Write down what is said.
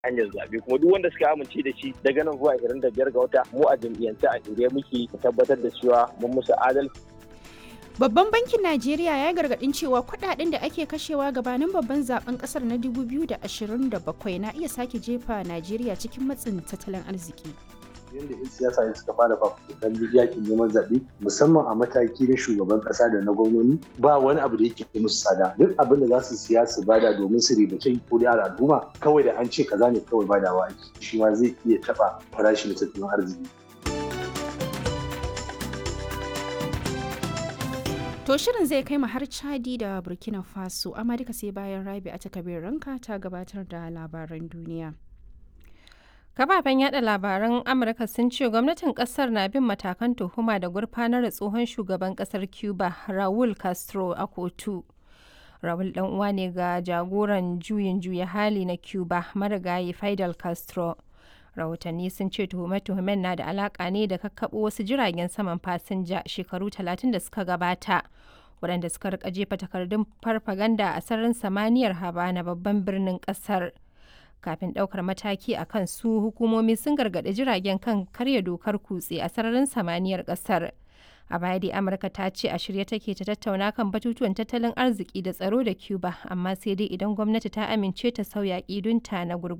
hanyar zaɓe kuma duk wanda suka amince da shi daga nan zuwa 25 ga wata mu a jam'iyyance a shirye muke tabbatar da cewa mun musu adalci Babban bankin Najeriya ya gargadin cewa kudaden da ake kashewa gabanin babban zaben kasar na 2027 na iya sake jefa Najeriya cikin matsin tattalin arziki. yadda 'yan siyasa ne suka fara fafutukan yakin neman zaɓe musamman a mataki na shugaban ƙasa da na gwamnoni ba wani abu da yake musu tsada duk abin da za su siya su bada domin su ribace ko da al'umma kawai da an ce kaza ne kawai badawa ake shi ma zai iya taɓa farashin tattalin arziki To shirin zai kai mu har Chadi da Burkina Faso, amma duka sai bayan Rabi a takabir ranka ta gabatar da labaran duniya. Kafafen yada labaran Amurka sun ce gwamnatin kasar na bin matakan tuhuma da gurfanar da tsohon shugaban kasar Cuba Raul Castro a kotu. Raul dan uwa ne ga jagoran juyin juya hali na Cuba marigayi Fidel Castro. Rahotanni sun ce tuhume-tuhumen na da alaka ne da kakkaɓo wasu jiragen saman fasinja shekaru 30 da suka gabata. waɗanda suka rika jefa takardun farfaganda a sararin samaniyar Habana babban birnin ƙasar. kafin ɗaukar mataki a kan su hukumomi sun gargaɗi jiragen kan karya dokar kutse a sararin samaniyar ƙasar a baya dai amurka ta ce a shirye take ta tattauna kan batutuwan tattalin arziki da tsaro da cuba amma sai dai idan gwamnati ta amince ta sauya ƙidunta na gurgu